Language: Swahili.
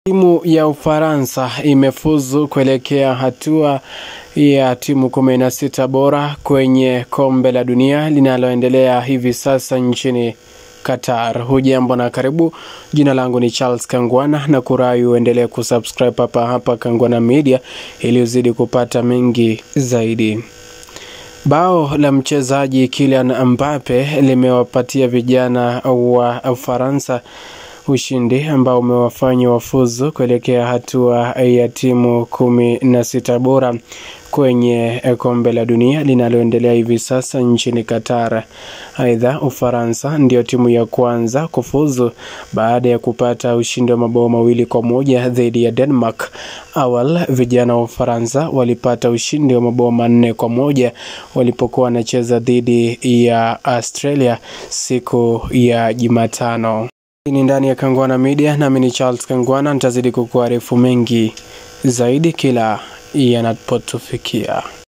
Timu ya Ufaransa imefuzu kuelekea hatua ya timu kumi na sita bora kwenye kombe la dunia linaloendelea hivi sasa nchini Qatar. Hujambo na karibu. Jina langu ni Charles Kangwana na kurai uendelee kusubscribe hapa hapa Kangwana Media ili uzidi kupata mengi zaidi. Bao la mchezaji Kylian Mbappe limewapatia vijana wa Ufaransa ushindi ambao umewafanya wafuzu kuelekea hatua ya timu kumi na sita bora kwenye kombe la dunia linaloendelea hivi sasa nchini Qatar. Aidha, Ufaransa ndio timu ya kwanza kufuzu baada ya kupata ushindi wa mabao mawili kwa moja dhidi ya Denmark. Awal vijana wa Ufaransa walipata ushindi wa mabao manne kwa moja walipokuwa wanacheza dhidi ya Australia siku ya Jumatano. Hii ni ndani ya Kangwana Media, nami ni Charles Kangwana. Nitazidi kukuarifu mengi zaidi kila yanapotufikia.